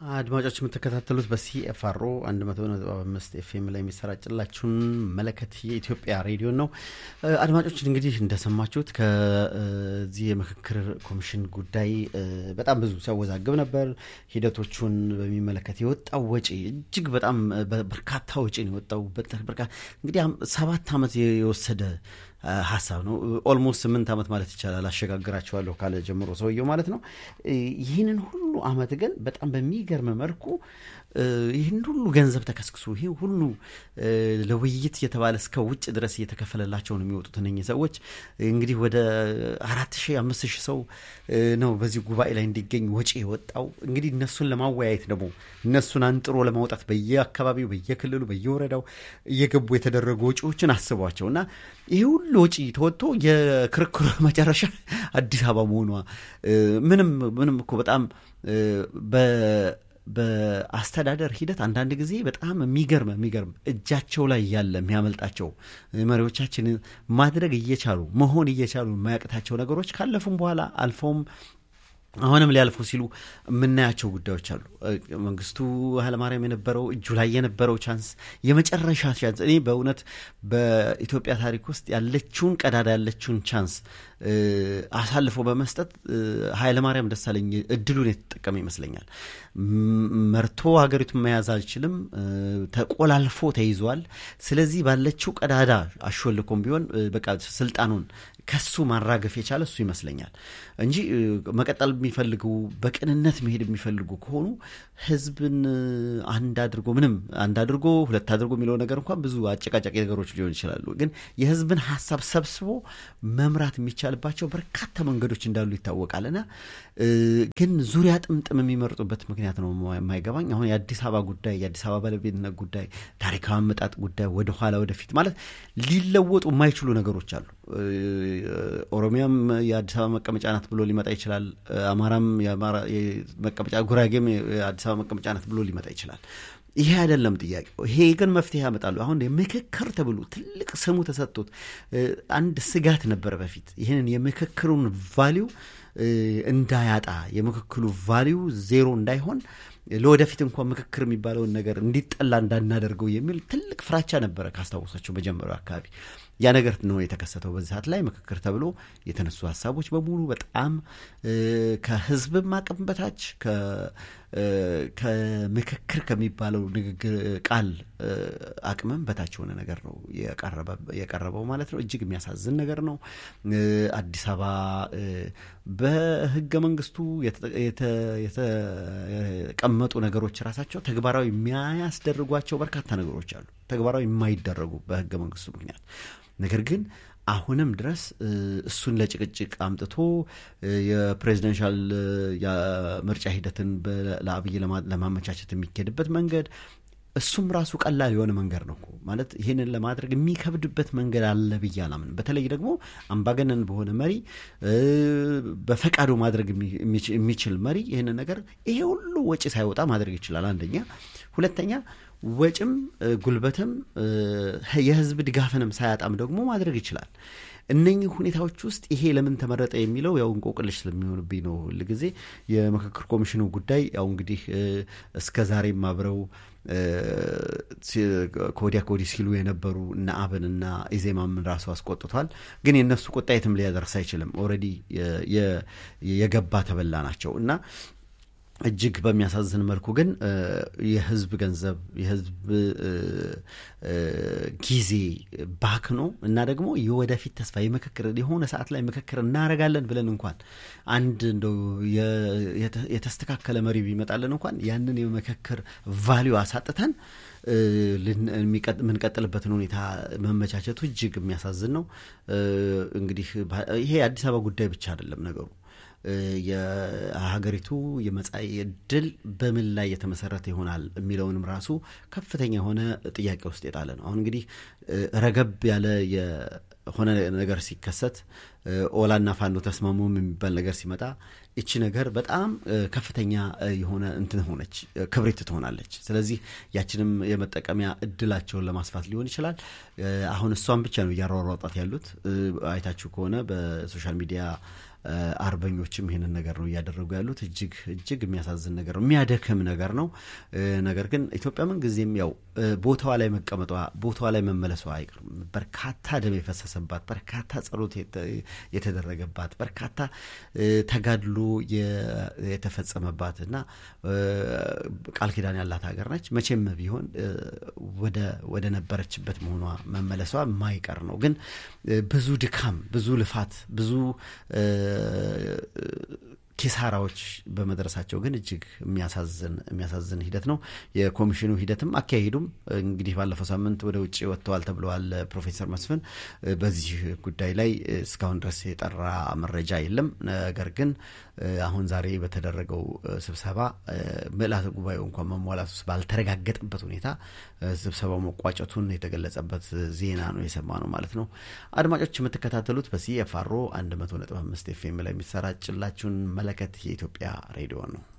አድማጮች የምትከታተሉት በሲኤፍአሮ 105 ኤፍኤም ላይ የሚሰራጭላችሁን መለከት የኢትዮጵያ ሬዲዮ ነው። አድማጮች እንግዲህ እንደሰማችሁት ከዚህ የምክክር ኮሚሽን ጉዳይ በጣም ብዙ ሲያወዛግብ ነበር። ሂደቶቹን በሚመለከት የወጣው ወጪ እጅግ በጣም በርካታ ወጪ ነው የወጣው። እንግዲህ ሰባት ዓመት የወሰደ ሀሳብ ነው። ኦልሞስት ስምንት ዓመት ማለት ይቻላል አሸጋግራቸዋለሁ ካለ ጀምሮ ሰውየው ማለት ነው። ይህንን ሁሉ ዓመት ግን በጣም በሚገርም መልኩ ይህን ሁሉ ገንዘብ ተከስክሶ ይህ ሁሉ ለውይይት እየተባለ እስከ ውጭ ድረስ እየተከፈለላቸው ነው የሚወጡት እነኚህ ሰዎች እንግዲህ ወደ አራት ሺህ አምስት ሺህ ሰው ነው በዚህ ጉባኤ ላይ እንዲገኝ ወጪ የወጣው። እንግዲህ እነሱን ለማወያየት ደግሞ እነሱን አንጥሮ ለማውጣት በየአካባቢው በየክልሉ በየወረዳው እየገቡ የተደረጉ ወጪዎችን አስቧቸው እና ይህ ሁሉ ወጪ ተወጥቶ የክርክሩ መጨረሻ አዲስ አበባ መሆኗ ምንም ምንም እኮ በጣም በአስተዳደር ሂደት አንዳንድ ጊዜ በጣም የሚገርም የሚገርም እጃቸው ላይ ያለ የሚያመልጣቸው መሪዎቻችን ማድረግ እየቻሉ መሆን እየቻሉ የማያቅታቸው ነገሮች ካለፉም በኋላ አልፈውም አሁንም ሊያልፉ ሲሉ የምናያቸው ጉዳዮች አሉ። መንግስቱ ኃይለማርያም የነበረው እጁ ላይ የነበረው ቻንስ የመጨረሻ ቻንስ እኔ በእውነት በኢትዮጵያ ታሪክ ውስጥ ያለችውን ቀዳዳ ያለችውን ቻንስ አሳልፎ በመስጠት ኃይለማርያም ደሳለኝ እድሉን የተጠቀመ ይመስለኛል። መርቶ ሀገሪቱን መያዝ አልችልም፣ ተቆላልፎ ተይዟል። ስለዚህ ባለችው ቀዳዳ አሾልኮም ቢሆን በቃ ስልጣኑን ከሱ ማራገፍ የቻለ እሱ ይመስለኛል እንጂ መቀጠል የሚፈልጉ በቅንነት መሄድ የሚፈልጉ ከሆኑ ህዝብን አንድ አድርጎ ምንም አንድ አድርጎ ሁለት አድርጎ የሚለው ነገር እንኳን ብዙ አጨቃጫቂ ነገሮች ሊሆን ይችላሉ። ግን የህዝብን ሀሳብ ሰብስቦ መምራት የሚቻልባቸው በርካታ መንገዶች እንዳሉ ይታወቃልና ግን ዙሪያ ጥምጥም የሚመርጡበት ምክንያት ነው የማይገባኝ። አሁን የአዲስ አበባ ጉዳይ የአዲስ አበባ ባለቤትነት ጉዳይ፣ ታሪካዊ አመጣጥ ጉዳይ ወደኋላ ወደፊት ማለት ሊለወጡ የማይችሉ ነገሮች አሉ። ኦሮሚያም የአዲስ አበባ መቀመጫ ናት ብሎ ሊመጣ ይችላል። አማራም መቀመጫ፣ ጉራጌም የአዲስ አበባ መቀመጫ ናት ብሎ ሊመጣ ይችላል። ይሄ አይደለም ጥያቄው። ይሄ ግን መፍትሄ ያመጣሉ። አሁን የምክክር ተብሎ ትልቅ ስሙ ተሰጥቶት አንድ ስጋት ነበረ በፊት ይህንን የምክክሩን ቫሊው እንዳያጣ የምክክሉ ቫሊው ዜሮ እንዳይሆን ለወደፊት እንኳን ምክክር የሚባለውን ነገር እንዲጠላ እንዳናደርገው የሚል ትልቅ ፍራቻ ነበረ ካስታወሳቸው መጀመሪያው አካባቢ። ያ ነገር ነው የተከሰተው። በዚህ ሰዓት ላይ ምክክር ተብሎ የተነሱ ሀሳቦች በሙሉ በጣም ከህዝብም አቅም በታች ከምክክር ከሚባለው ንግግር ቃል አቅምም በታች የሆነ ነገር ነው የቀረበው ማለት ነው። እጅግ የሚያሳዝን ነገር ነው። አዲስ አበባ በህገ መንግስቱ የተቀመጡ ነገሮች ራሳቸው ተግባራዊ የሚያስደርጓቸው በርካታ ነገሮች አሉ፣ ተግባራዊ የማይደረጉ በህገ መንግስቱ ምክንያት ነገር ግን አሁንም ድረስ እሱን ለጭቅጭቅ አምጥቶ የፕሬዚደንሻል ምርጫ ሂደትን ለአብይ ለማመቻቸት የሚካሄድበት መንገድ እሱም ራሱ ቀላል የሆነ መንገድ ነው ማለት ይህንን ለማድረግ የሚከብድበት መንገድ አለ ብዬ አላምን። በተለይ ደግሞ አምባገነን በሆነ መሪ በፈቃዱ ማድረግ የሚችል መሪ ይህንን ነገር ይሄ ሁሉ ወጪ ሳይወጣ ማድረግ ይችላል። አንደኛ። ሁለተኛ ወጭም ጉልበትም የህዝብ ድጋፍንም ሳያጣም ደግሞ ማድረግ ይችላል። እነኚህ ሁኔታዎች ውስጥ ይሄ ለምን ተመረጠ የሚለው ያው እንቆቅልሽ ስለሚሆንብኝ ነው ሁልጊዜ የምክክር ኮሚሽኑ ጉዳይ ያው እንግዲህ እስከ ዛሬም አብረው ከወዲያ ከወዲህ ሲሉ የነበሩ እነ አብንና ኢዜማምን ራሱ አስቆጥቷል። ግን የእነሱ ቁጣ የትም ሊያደርስ አይችልም። ኦልሬዲ የገባ ተበላ ናቸው እና እጅግ በሚያሳዝን መልኩ ግን የህዝብ ገንዘብ የህዝብ ጊዜ ባክኖ እና ደግሞ የወደፊት ተስፋ የምክክር የሆነ ሰዓት ላይ ምክክር እናደርጋለን ብለን እንኳን አንድ እንደው የተስተካከለ መሪ ቢመጣለን እንኳን ያንን የምክክር ቫሊዩ አሳጥተን የምንቀጥልበትን ሁኔታ መመቻቸቱ እጅግ የሚያሳዝን ነው። እንግዲህ ይሄ የአዲስ አበባ ጉዳይ ብቻ አይደለም ነገሩ የሀገሪቱ የመጻኢ ዕድል በምን ላይ የተመሰረተ ይሆናል የሚለውንም ራሱ ከፍተኛ የሆነ ጥያቄ ውስጥ የጣለ ነው። አሁን እንግዲህ ረገብ ያለ የሆነ ነገር ሲከሰት ኦላና ፋኖ ተስማሙም የሚባል ነገር ሲመጣ እቺ ነገር በጣም ከፍተኛ የሆነ እንትን ሆነች፣ ክብሪት ትሆናለች። ስለዚህ ያችንም የመጠቀሚያ እድላቸውን ለማስፋት ሊሆን ይችላል። አሁን እሷን ብቻ ነው እያሯሯጣት ያሉት። አይታችሁ ከሆነ በሶሻል ሚዲያ አርበኞችም ይህንን ነገር ነው እያደረጉ ያሉት። እጅግ እጅግ የሚያሳዝን ነገር ነው፣ የሚያደክም ነገር ነው። ነገር ግን ኢትዮጵያ ምን ጊዜም ያው ቦታዋ ላይ መቀመጧ ቦታዋ ላይ መመለሷ አይቀርም። በርካታ ደም የፈሰሰባት፣ በርካታ ጸሎት የተደረገባት፣ በርካታ ተጋድሎ የተፈጸመባት እና ቃል ኪዳን ያላት ሀገር ነች። መቼም ቢሆን ወደ ነበረችበት መሆኗ መመለሷ የማይቀር ነው። ግን ብዙ ድካም፣ ብዙ ልፋት፣ ብዙ ኪሳራዎች በመድረሳቸው ግን እጅግ የሚያሳዝን የሚያሳዝን ሂደት ነው። የኮሚሽኑ ሂደትም አካሄዱም እንግዲህ ባለፈው ሳምንት ወደ ውጭ ወጥተዋል ተብለዋል ፕሮፌሰር መስፍን። በዚህ ጉዳይ ላይ እስካሁን ድረስ የጠራ መረጃ የለም። ነገር ግን አሁን ዛሬ በተደረገው ስብሰባ ምልዓተ ጉባኤው እንኳን መሟላት ውስጥ ባልተረጋገጠበት ሁኔታ ስብሰባው መቋጨቱን የተገለጸበት ዜና ነው የሰማ ነው ማለት ነው። አድማጮች የምትከታተሉት በሲኤፍአር 100.5 ኤፍኤም ላይ የሚሰራጭላችሁን መለከት የኢትዮጵያ ሬዲዮ ነው።